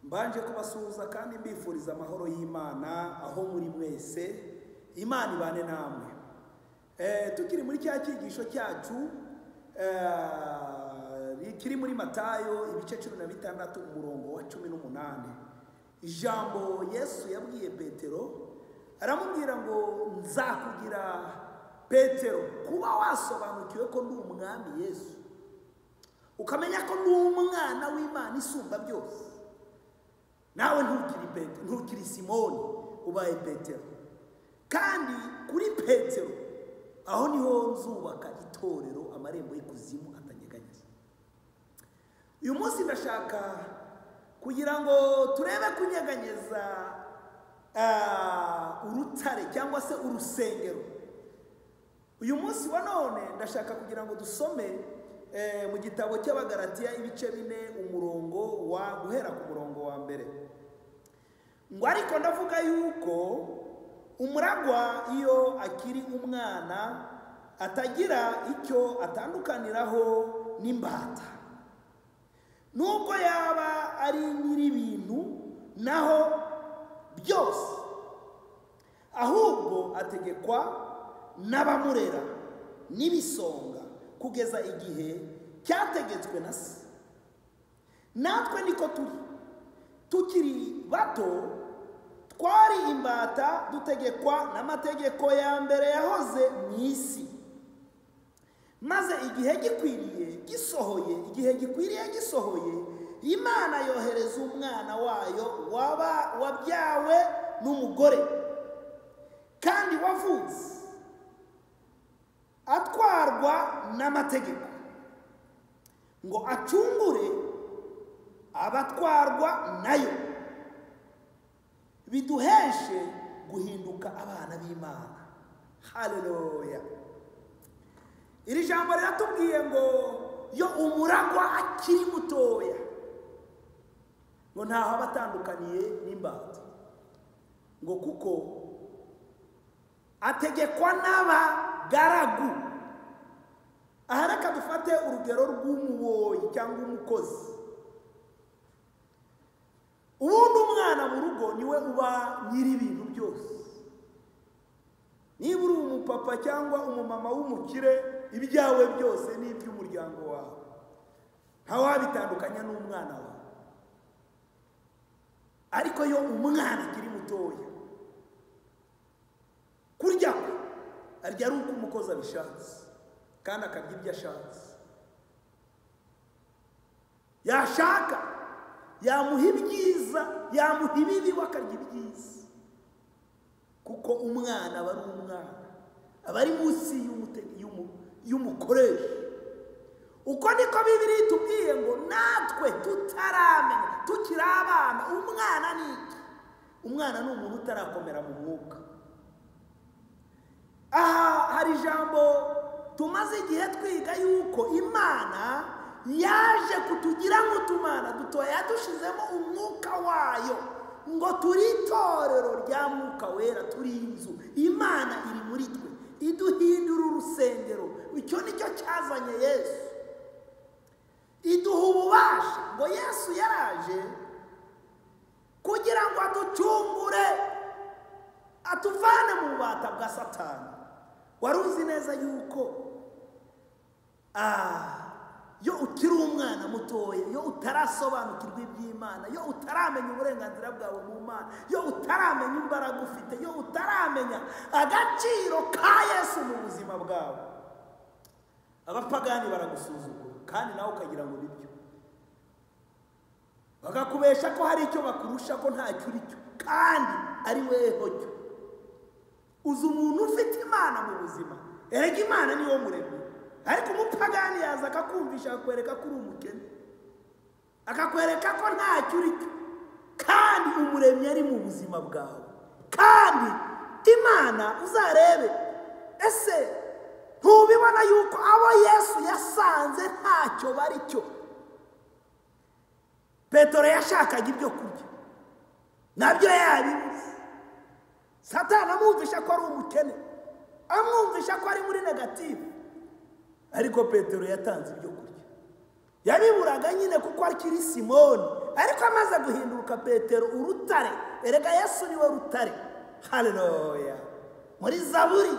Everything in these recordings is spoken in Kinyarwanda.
mbanje kubasuhuza kandi mbifuriza amahoro y'imana aho muri mwese imana ibane namwe Eh, tukiri muri cya cyigisho cyacu eh, kiri muri matayo ibice cumi na bitandatu umurongo wa cumi n'umunani ijambo yesu yabwiye petero aramubwira ngo nzakugira petero kuba wasobanukiwe ko ndi umwami yesu ukamenya ko ndi umwana w'imana isumba byose nawe ntukiri Pete- ntukiri simoni ubaye petero kandi kuri petero aho niho nzubaka itorero amarembo y'ikuzimu atanyeganyeza uyu munsi ndashaka kugira ngo turebe kunyeganyeza ah, urutare cyangwa se urusengero uyu munsi wa none ndashaka kugira ngo dusome eh, mu gitabo cy'abagaratiya ibice bine umurongo wa guhera ku murongo wa mbere ngo ariko ndavuga yuko umuragwa iyo akiri umwana atagira icyo atandukaniraho n'imbata nubwo yaba ari nyir'ibintu naho byose ahubwo ategekwa n'abamurera n'ibisonga kugeza igihe cyategetswe na se natwe niko turi tukiri bato twari imbata dutegekwa n'amategeko ya mbere yahoze mu isi maze igihe gikwiriye gisohoye igihe gikwiriye gisohoye imana yohereza umwana wayo waba wabyawe n'umugore kandi wavutse atwarwa n'amategeko ngo acungure abatwarwa nayo biduheshe guhinduka abana b'imana haleluya iri jambo riratubwiye ngo yo umuragwa akiri mutoya ngo ntaho aba atandukaniye n'imbata ngo kuko ategekwa n'abagaragu aha reka dufate urugero rw'umuboyi cyangwa umukozi ubundi umwana mu rugo niwe uba nyir'ibintu byose niba uri umupapa cyangwa umumama w'umukire ibyawe byose ni iby'umuryango wawe ntawabitandukanya n'umwana wawe ariko iyo umwana akiri mutoya kurya kwe arya ari uko umukozi abishatse kandi akarya ibyo ashatse yashaka yamuha ibyiza yamuha ibibi we akarya ibyiza kuko umwana aba ari umwana aba ari munsi y'umute- y'umu- y'umukoresha uko niko bibiri itubwiye ngo natwe tutaramenya tukiri abana umwana ni iki umwana ni umuntu utarakomera mu mwuka aha hari ijambo tumaze igihe twiga yuko imana yaje kutugira nk'utumana dutoya yadushizemo umwuka wayo ngo turi itorero rya mwuka wera turi inzu imana iri muri twe iduhindura urusengero icyo ni cyo cyazanye yesu iduha ububasha ngo yesu yaraje kugira ngo aducungure atuvane mu bubata bwa satani wari uzi neza yuko Ah, iyo ukiri umwana mutoya iyo utarasobanukirwa iby'imana iyo utaramenya uburenganzira bwawe mu mana iyo utaramenya imbaraga ufite iyo utaramenya agaciro ka yesu mu buzima bwawe abapagani baragusuzugura kandi nawe ukagira ngo nibyo bakakubesha ko hari icyo bakurusha ko ntacyo uri cyo kandi ari weho cyo uzi umuntu ufite imana mu buzima erega imana niwo muremyi ariko umupagani yaza akakumvisha akakwereka ko uri umukene akakwereka ko ntacyo uri cyo kandi umuremyi ari mu buzima bwawe kandi imana uzarebe ese ntubibona yuko abo yesu yasanze ntacyo bari cyo petero yashakaga ibyo kurya nabyo yabibuze satani amwumvisha ko ari umukene amwumvisha ko ari muri negativu ariko petero yatanze ibyo kurya yabiburaga nyine kuko akiri simoni ariko amaze guhinduka petero urutare erega yesu niwe rutare haleluya muri zaburi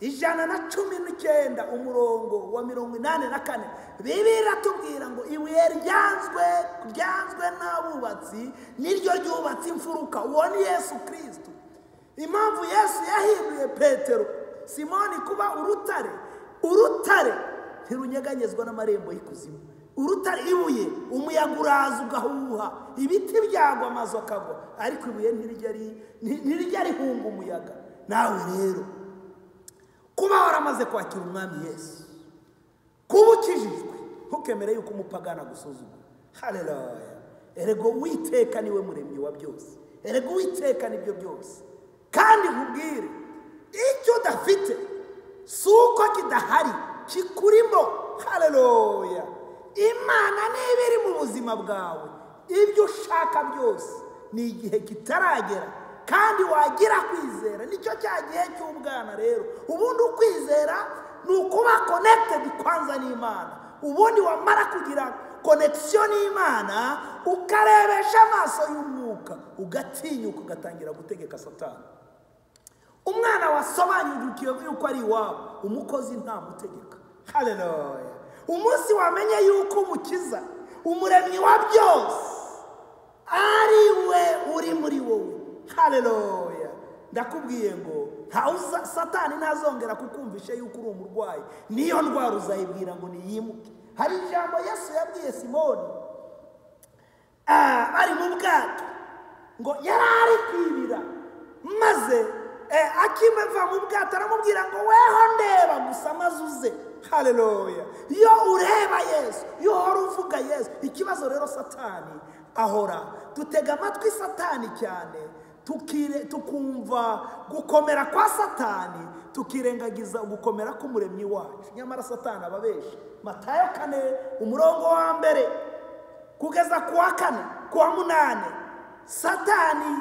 ijana na cumi n'icyenda umurongo wa mirongo inani na kane bibiliya iratubwira ngo ibuye ryanzwe ryanzwe n'abubatsi niryo ryubatse imfuruka uwo ni yesu kirisitu impamvu yesu yahinduye petero simoni kuba urutare urutare ntirunyeganyezwa n'amarembo y'ikuzimu urutare ibuye umuyaga uraza ugahuha ibiti byagwa amazu akagwa ariko ibuye ntirijya rihunga umuyaga nawe rero kuba waramaze kwakira umwami yesu kuba ukijijwe ntukemere yuko umupagana gusuzugura hareruya erego witeka niwe muremyi wa byose erego witeka nibyo byose kandi nkubwire icyo udafite si uko kidahari kikurimo hareruya imana niba iri mu buzima bwawe ibyo ushaka byose ni igihe kitaragera kandi wagira kwizera nicyo cya gihe cy'ubwana rero ubundi ukwizera ni ukuba konekitedi kwanza n'imana ubundi wamara kugira konekisiyo n'imana ukarebesha amaso y'umwuka ugatinyuka ugatangira gutegeka satani umwana wasobanukiwe yuko ari iwabo umukozi ntamutegeka hareruya umunsi wamenye yuko umukiza umuremyi wa byose ari we uri muri wowe hareruya ndakubwiye ngo satani ntazongera kukumvisha yuko uri umurwayi niyo ndwara uzayibwira ngo niyimuke hari ijambo yesu yabwiye simoni ari mu bwato ngo yari ari kwibira maze akimeva mu bwato aramubwira ngo weho ndeba gusa maze uze hareruya iyo ureba yesu iyo uhora uvuga yesu ikibazo rero satani ahora dutega amatwi satani cyane tukumva gukomera kwa satani tukirengagiza gukomera k'umuremyi wacu nyamara satani ababesha matayo kane umurongo wa mbere kugeza ku wa kane ku wa munani satani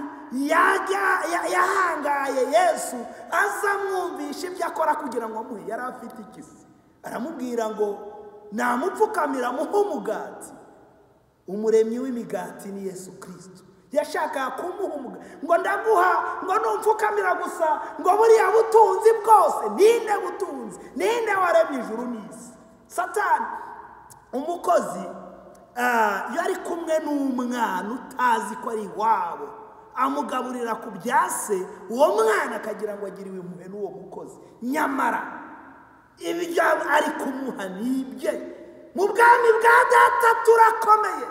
yahangaye yesu azamwumvisha ibyo akora kugira ngo amuhe yari afite ikisi aramubwira ngo namupfukamira muhe umugati umuremyi w'imigati ni yesu kirisito yashakaga kumuha umugati ngo ndaguha ngo numfukamira gusa ngo buriya butunzi bwose ninde butunzi ninde waremye ijuru n'isi satani umukozi yari kumwe n'umwana utazi ko ari iwabo amugaburira ku byase uwo mwana akagira ngo agiriwe impuhwe n'uwo mukozi nyamara ibyo ari kumuha ni ibye mu bwami bwa data turakomeye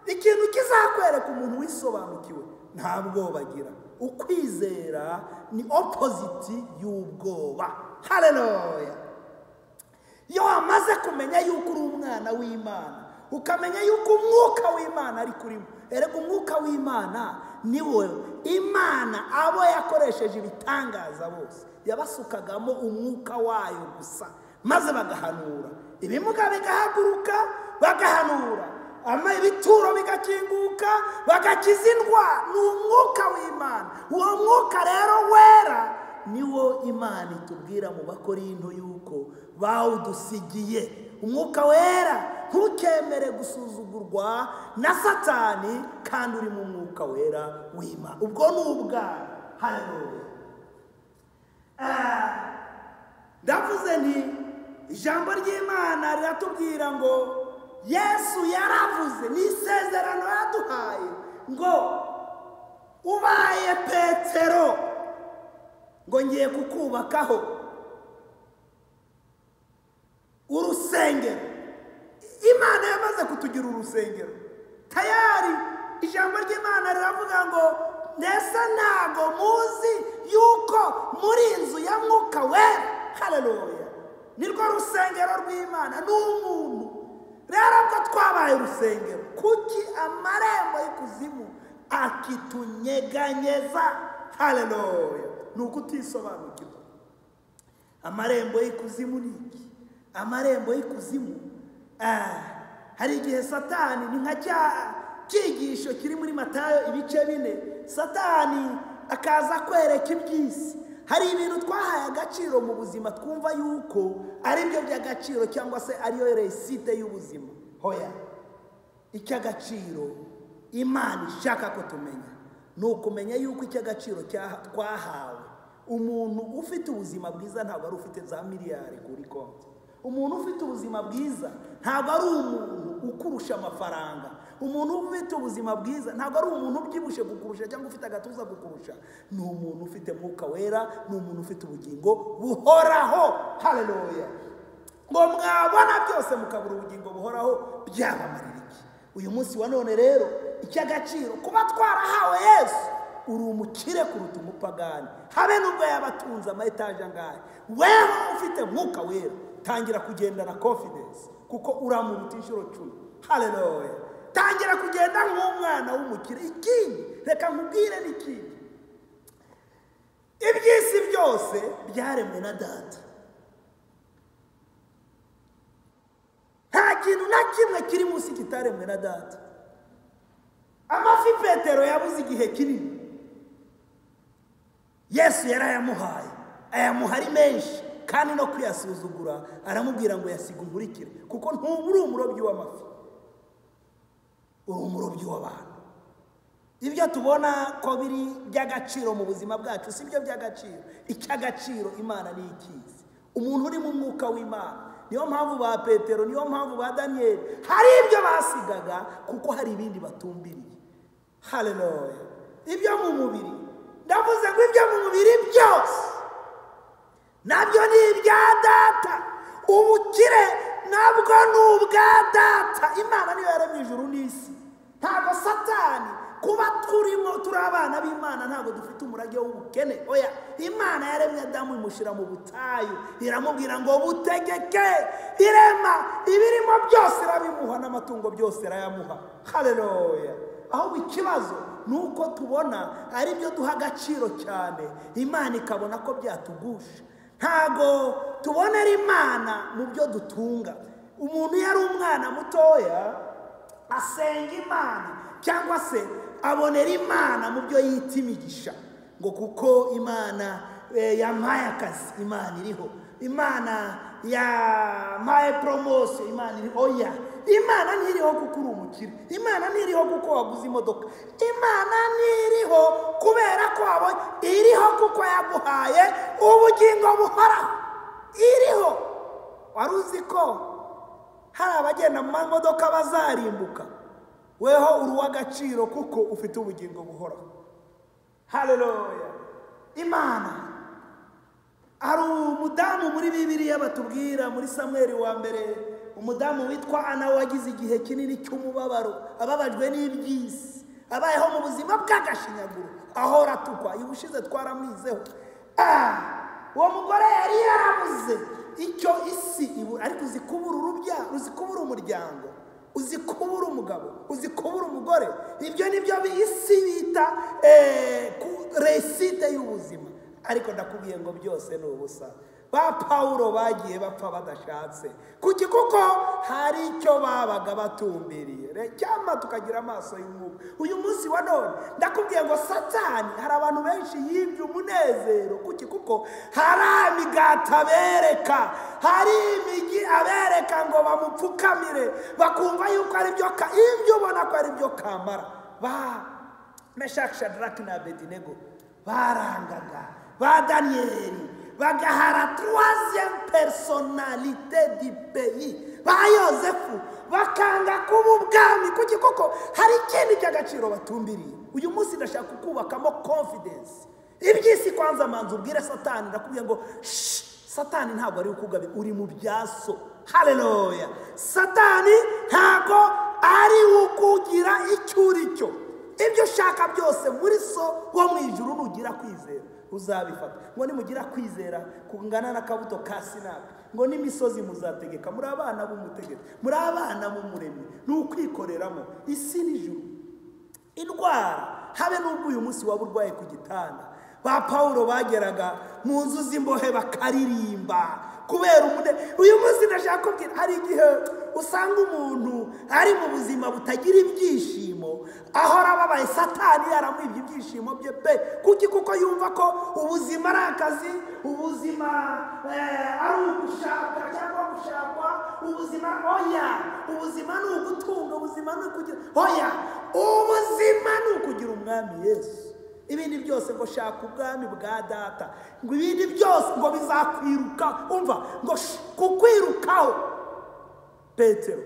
ikintu kizakwereka umuntu wisobanukiwe nta bwoba agira ukwizera ni opoziti y'ubwoba hareruya iyo wamaze kumenya yuko uri umwana w'imana ukamenya yuko umwuka w'imana ari kurimo erega umwuka w'imana ni we imana abo yakoresheje ibitangaza bose yabasukagamo umwuka wayo gusa maze bagahanura ibimuga bigahaguruka bagahanura ibituro bigakinguka bagakiza indwara ni umwuka w'imana uwo mwuka rero wera niwo imana itubwira mu bakorinto yuko bawudusigiye umwuka wera ntukemere gusuzugurwa na satani kandi uri mu mwuka wera w'imana ubwo ni ubwana hareruya ndavuze nti ijambo ry'imana riratubwira ngo yesu yaravuze ni isezerano yaduhaye ngo ubaye petero ngo ngiye kukubakaho urusengero imana yamaze kutugira urusengero tayari ijambo ry'imana riravuga ngo ndetse ntabwo muzi yuko muri inzu ya mwuka wera hareruya nirwo rusengero rw'imana ni umuntu rero ko twabaye urusengero kuki amarembo y'ikuzimu akitunyeganyeza hareruya ni uko utisobanukirwa amarembo y'ikuzimu ni iki amarembo y'ikuzimu hari igihe satani ni nka cya cyigisho kiri muri matayo ibice bine satani akaza kwereka iby'isi hari ibintu twahaye agaciro mu buzima twumva yuko ari byo by'agaciro cyangwa se ariyo resite y'ubuzima hoya icy'agaciro imana ishaka ko tumenya ni ukumenya yuko icy'agaciro twahawe umuntu ufite ubuzima bwiza ntabwo ari ufite za miliyari kuri konti umuntu ufite ubuzima bwiza ntabwo ari umuntu ukurusha amafaranga umuntu ufite ubuzima bwiza ntabwo ari umuntu ubyibushye kukurusha cyangwa ufite agatuza kukurusha ni umuntu ufite mwuka wera ni umuntu ufite ubugingo buhoraho hareruya ngo mwabona byose mukabura ubugingo buhoraho byabamarira iki uyu munsi wa none rero icy'agaciro kuba twarahawe yesu uri umukire kuruta umupagani habe n'ubwo yaba atunze ama etaje angahe wewe ufite mwuka wera tangira kugendana confidence kuko uramuruta inshuro cumi haleluya tangira kugenda nk'umwana w'umukire ikindi reka nkubwire n'ikindi iby'isi byose byaremwe na data nta kintu na kimwe kiri munsi kitaremwe na data amafi petero yabuze igihe kinini yesu yari ayamuhaye ayamuha ari menshi kandi no kuyasuzugura aramubwira ngo yasiga umurikire kuko ntuba uri umurobyi w'amafi uri umurobyi w'abantu ibyo tubona ko biri by'agaciro mu buzima bwacu si byo by'agaciro icy'agaciro imana ni ikizi umuntu uri mu mwuka w'imana niyo mpamvu ba petero niyo mpamvu ba daniyeli hari ibyo basigaga kuko hari ibindi batumbiriye hareruya ibyo mu mubiri ndavuze ngo ibyo mu mubiri byose nabyo ni ibya data ubukire nabwo ni ubwa data imana niyo yaremye ijuru n'isi ntabwo satani kuba turimo turi abana b'imana ntabwo dufite umurage w'ubukene oya imana yaremye adamu imushyira mu butayu iramubwira ngo butegeke irema ibirimo byose irabimuha n'amatungo byose irayamuha hareruya ahubwo ikibazo ni uko tubona ari byo duha agaciro cyane imana ikabona ko byatugusha ntago tubonera imana mu byo dutunga umuntu iyo ari umwana mutoya asenga imana cyangwa se abonera imana mu byo yita imigisha ngo kuko imana yampaye akazi imana iriho imana yampaye poromosiyo imana iriho oya imana ntiriho kuko uri umukire imana ntiriho kuko waguze imodoka imana ntiriho kubera ko wabonye iriho kuko yaguhaye ubugingo buhoraho iriho wari uzi ko hari abagenda mu mamodoka bazarimbuka weho uri uw'agaciro kuko ufite ubugingo buhoraho hareruya imana hari umudamu muri bibiriya batubwira muri samweri wa mbere umudamu witwa ana wagize igihe kinini cy'umubabaro ababajwe n'iby'isi abayeho mu buzima bw'agashinyaguro ahora atukwa uyu ushize twaramwizeho uwo mugore yari yarabuze icyo isi ariko uzi kubura urubyaro uzi kubura umuryango uzi kubura umugabo uzi kubura umugore ibyo ni byo isi bita reside y'ubuzima ariko ndakubwiye ngo byose ni ubusa ba pawuro bagiye bapfa badashatse kuki kuko hari icyo babaga batumbiriye cyangwa tukagira amaso y'umwuka uyu munsi wa none ndakubwiye ngo satani hari abantu benshi yibye umunezero kuki kuko hari imigati abereka hari imigi abereka ngo bamupfukamire bakumva yuko ari byo ibyo ubona ko ari byo kamara ba meshakishadaraki na bedinego barangaga ba daniyeli bagahara tuwaziyemu personalite di peyi ba yosefu bakanga kuba ubwami kuki koko hari ikindi cy'agaciro batumbiriye uyu munsi ndashaka kubakamo confidence iby'isi kwanza amanzu ubwire satani ndakubwiye ngo satani ntabwo ari ukugabira uri mu byaso hareruya satani ntabwo ari ukugira icyo uri cyo ibyo ushaka byose muri so wo mu ijuru nugira kwizera uzabifata ngo nimugira kwizera kungana n'akabuto ka sinapi ngo n'imisozi muzategeka muri abana b'umutegeko muri abana b'umuremyi ni ukwikoreramo isi n'ijuru indwara habe n'ubwo uyu munsi waba urwaye ku gitanda ba pawuro bageraga mu nzu z'imbohe bakaririmba kubera umune uyu munsi ndashaka kubwira hari igihe usanga umuntu ari mu buzima butagira ibyishimo ahora ababaye satani yaramwibye ibyishimo bye pe kuki kuko yumva ko ubuzima ari akazi ubuzima ari ugushaka cyangwa gushakwa ubuzima oya ubuzima ni ugutunga ubuzima ni ukugira oya ubuzima ni ukugira umwami yesu ibindi byose ngo shaka ubwami bwa data ngo ibindi byose ngo bizakwiruka umva ngo sh- kukwirukaho petero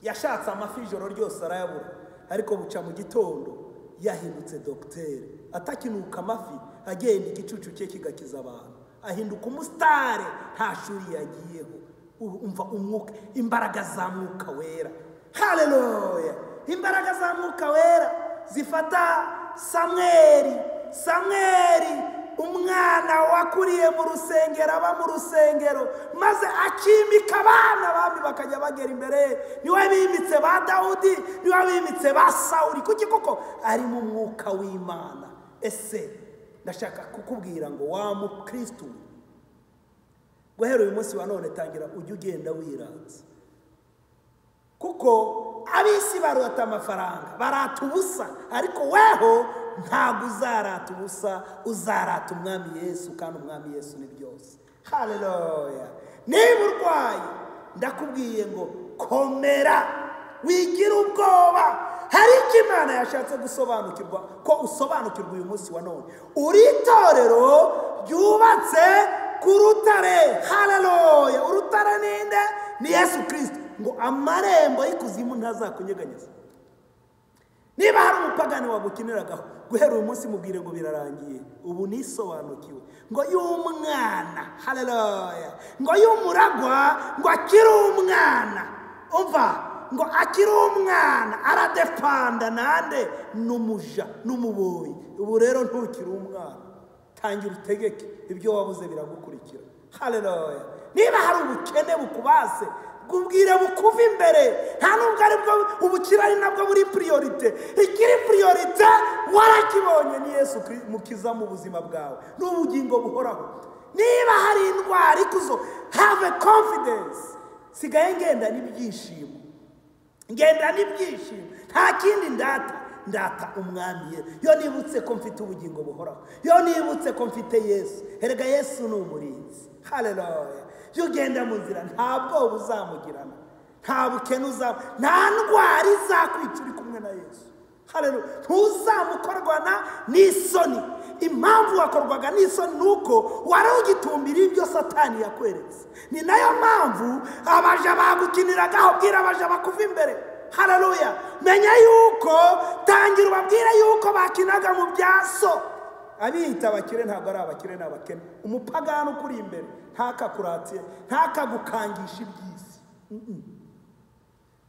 yashatse amafi ijoro ryose arayabura ariko buca mu gitondo yahindutse dogiteri atakinuka amafi agenda igicucu cye kigakiza abantu ahinduka umusitari nta shuri yagiyeho U- umva umwuka imbaraga za mwuka wera haleluya imbaraga za mwuka wera zifata samweri samweri umwana wakuriye mu rusengero aba mu rusengero maze akimika abana abami bakajya bagera imbere ye niwe bimitse ba dawudi niwe bimitse ba sawuri kuki koko arimo umwuka w'imana ese ndashaka kukubwira ngo wa mukristu guhera uyu munsi wa none tangira ujye ugenda wiranze kuko ab'isi barota amafaranga barata ubusa ariko weho ntabwo uzarata ubusa uzarata umwami yesu kandi umwami yesu ni byose haleluya niba urwaye ndakubwiye ngo komera wigira ubwoba hari icyo imana yashatse gusobanukirwa ko usobanukirwa uyu munsi wa none uri itorero ryubatse ku rutare haleluya urutare ninde ni yesu kirisito ngo amarembo y'ikuzimu ntazakunyeganyeza niba hari umupagani wagukiniragaho guhera uyu munsi mubwire ngo birarangiye ubu nisobanukiwe ngo y'umwana haleluya ngo y'umuragwa ngo akiri umwana umva ngo akiri umwana aradepanda nande n'umuja n'umuboyi ubu rero ntukiri umwana tangira utegeke ibyo wabuze biragukurikira haleluya niba hari ubukene bukubase bwubwire bukuva imbere nta nubwo ari bwo ubukire ari nabwo buri piriyorite ikiri piriyorite warakibonye ni yesu Kri- mukiza mu buzima bwawe ni ubugingo buhoraho niba hari indwara ikuzo have confidence sigaye ngenda n'ibyishimo ngenda n'ibyishimo nta kindi ndata ndata umwami yesu iyo nibutse ko mfite ubugingo buhoraho iyo nibutse ko mfite yesu erega yesu ni umurinzi haleluya iyo ugenda mu nzira nta bwoba uzamugirana nta bukene uzaba nta ndwara izakwica uri kumwe na yesu haleluya ntuzamukorwana n'isoni impamvu wakorwaga n'isoni ni uko wari ugitumbira ibyo satani yakweretse ni nayo mpamvu abaja bagukiniragaho bwira abaja bakuva imbere haleluya menya yuko tangira ubabwire yuko bakinaga mu bya so abiyita abakire ntabwo ari abakire ni abakene umupagani ukuri imbere ntakakuratiye ntakagukangisha iby'isi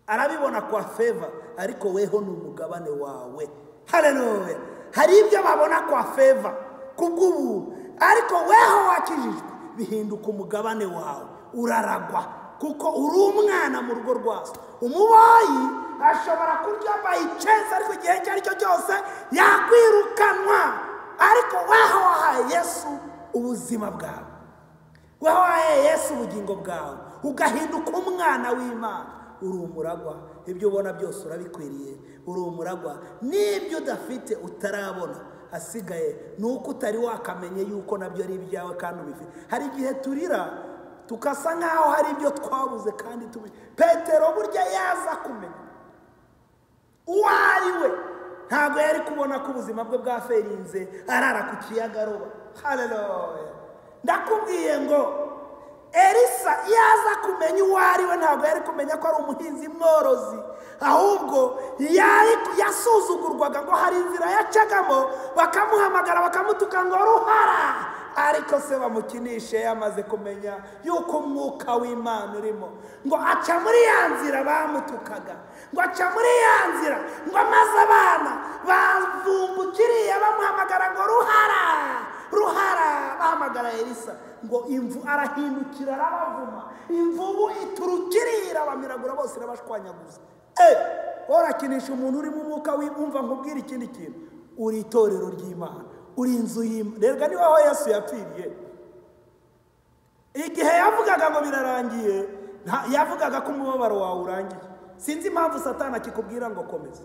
arabibona kwa feva ariko weho ni umugabane wawe haleluya hari ibyo babona kwa feva kubw'ubuntu ariko weho wakijijwe bihinduka umugabane wawe uraragwa kuko uri umwana mu rugo rwa so umuboyi ashobora kurya bayiceza ariko igihe icyo ari cyo cyose yakwirukanwa ariko weho wahaye yesu ubuzima bwawe wowe wahaye yesu ubugingo bwawe ugahinduka umwana w'imana uri umuragwa ibyo ubona byose urabikwiriye uri umuragwa n'ibyo udafite utarabona asigaye ni uko utari wakamenye yuko nabyo ari ibyawe kandi ubifite hari igihe turira tukasa nk'aho hari ibyo twabuze kandi tubi petero burya yaza kumenya uwo ari we ntabwo yari kubona ko ubuzima bwe bwaferinze arara ku kiyaga aroba haleluya ndakubwiye ngo elisa iyo aza kumenya uwo ari we ntabwo yari kumenya ko ari umuhinzi mworozi ahubwo yari- yasuzugurwaga ngo hari inzira yacagamo bakamuhamagara bakamutuka ngo ruhara ariko se bamukinishe yamaze kumenya yuko umwuka w'imana urimo ngo aca muri ya nzira bamutukaga ngo aca muri ya nzira ngo amaze abana bavumba ukiriya bamuhamagara ngo ruhara ruhara bahamagara elisa ngo imvu arahindukira arabavuma imvubu iturukirira bamiragura bose irabashwanyaguza eh worakinisha umuntu urimo umwuka w'ibumva nkubwira ikindi kintu uri itorero ry'imana uri inzu y'imana rega ni wowe yesu yapfiriye igihe yavugaga ngo birarangiye nta- yavugaga ko umubabaro wawe urangiye sinzi impamvu satani akikubwira ngo komeza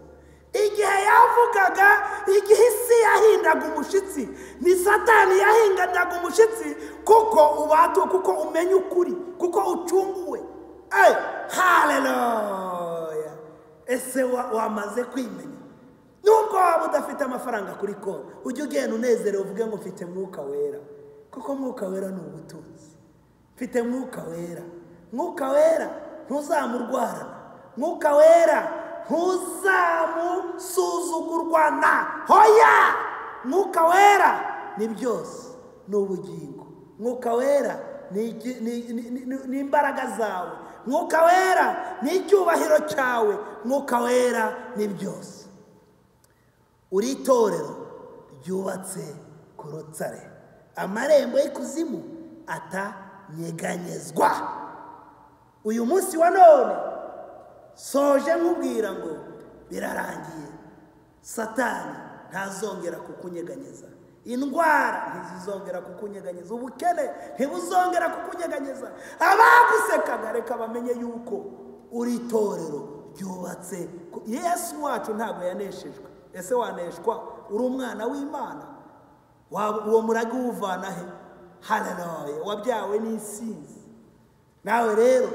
igihe yavugaga igihe isi yahindaga umushyitsi ni satani yahindaga umushyitsi kuko ubatuwe kuko umenya ukuri kuko ucunguwe Eh, haleluya ese wa- wamaze kwimenya nubwo waba udafite amafaranga kuri konti ujye ugenda unezerewe uvuge ngo mfite mwuka wera kuko mwuka wera ni ubutunzi mfite mwuka wera mwuka wera ntuzamurwarana mwuka wera ntuzamusuzugurwana hoya mwuka wera ni byose ni ubugingo mwuka wera ni iki- ni- ni- ni- ni imbaraga zawe mwuka wera ni icyubahiro cyawe mwuka wera ni byose uri itorero ryubatse ku rutare amarembo y'ikuzimu atanyeganyezwa uyu munsi wa none soje nkubwira ngo birarangiye satani ntazongera kukunyeganyeza indwara ntizizongera kukunyeganyeza ubukene ntibuzongera kukunyeganyeza abagusekaga reka bamenye yuko uri itorero ryubatse ku- yesu wacu ntabwo yaneshejwe ese waneshwa uri umwana w'imana Waba- uwo murage uwuvana he haleluya wabyawe n'isinzi nawe rero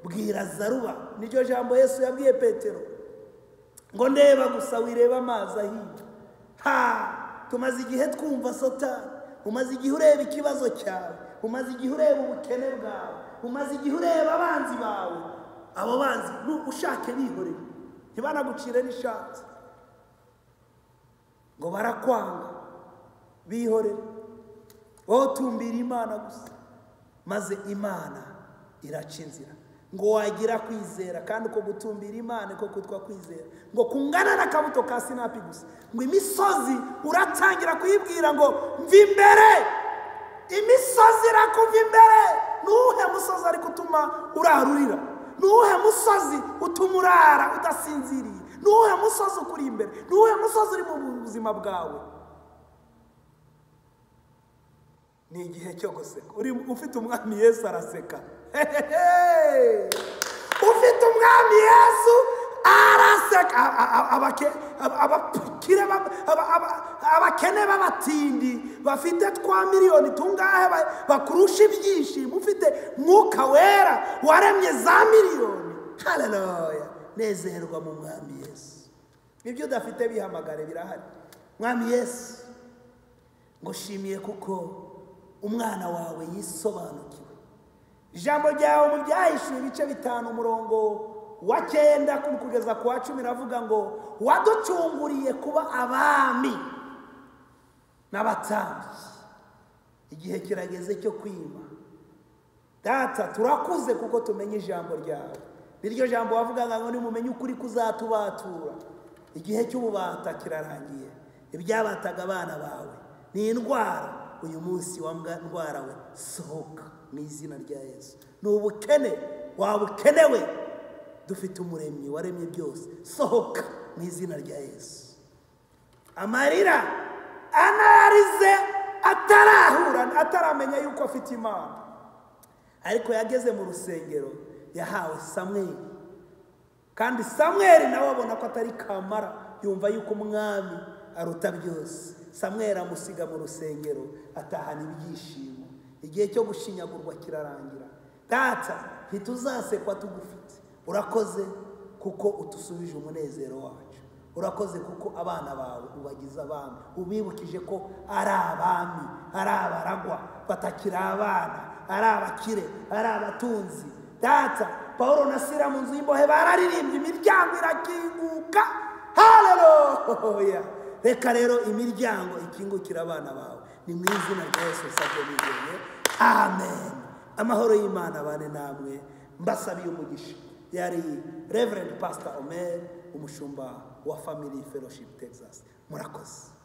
bwira zaruba niryo jambo yesu yabwiye petero ngo ndeba gusa wirebe amazi ahiye ha tumaze igihe twumva satani umaze igihe ureba ikibazo cyawe umaze igihe ureba ubukene bwawe umaze igihe ureba abanzi bawe abo banzi nu- ushake bihorere ntibanagucire n'ishati ngo barakwanga bihorere wowe utumbira imana gusa maze imana iraca inzira ngo wagira kwizera kandi uko gutumbira imana ko kutwa kwizera ngo kungana n'akabuto ka sinapi gusa ngo imisozi uratangira kuyibwira ngo mva imbere imisozi irakumva imbere ni uwuhe musozi ariko utuma urarurira ni uwuhe musozi utuma urara udasinziriye ni uwuhe musozi ukuri imbere ni uwuhe musozi uri mu buzima bwawe ni igihe cyo guseka Uri- ufite umwami yesu araseka Hehehe! ufite umwami yesu araseka A- a- a- abake- aba- abakire ba- aba- aba- abakene b'abatindi bafite twa miliyoni tungahe ba- bakurusha ibyishimo ufite mwuka wera waremye za miliyoni haleluya nezerwa mu mwami yesu ibyo udafite bihamagare birahari mwami yesu ngushimiye kuko umwana wawe yisobanukiwe ijambo ryawe mu byahishuye ibice bitanu umurongo wa cyenda ku- kugeza ku wa cumi ravuga ngo waducunguriye kuba abami n'abatambyi igihe kirageze cyo kwima data turakuze kuko tumenye ijambo ryawe niryo jambo wavugaga ngo nimumenye ukuri kuzatubatura igihe cy'ububata kirarangiye ibyabataga abana bawe ni indwara uyu munsi wa mbwa- ndwara we sohoka mu izina rya yesu ni ubukene waba ukenewe dufite umuremyi waremye byose sohoka mu izina rya yesu amarira anarize atarahura ataramenya yuko afite imana ariko yageze mu rusengero yahawe samweli kandi samweli nawe abona ko atari kamara yumva yuko umwami aruta byose samweli amusiga mu rusengero atahana ibyishimo igihe cyo gushinyagurwa kirarangira data ntituzasekwa tugufite urakoze kuko utusubije umunezero wacu urakoze kuko abana bawe ubagize abami ubibukije ko ari abami ari abaragwa batakiri abana ari abakire ari abatunzi data paul na sira mu nzu y'imbohe bararirimbye imiryango irakinguka haleluya reka rero imiryango ikingukira abana bawe ni mu izina rya yesu usabye nizeye amen amahoro y'imana abane namwe mbasabiye umugisha yari reverend pastor omer umushumba wa family fellowship texas murakoze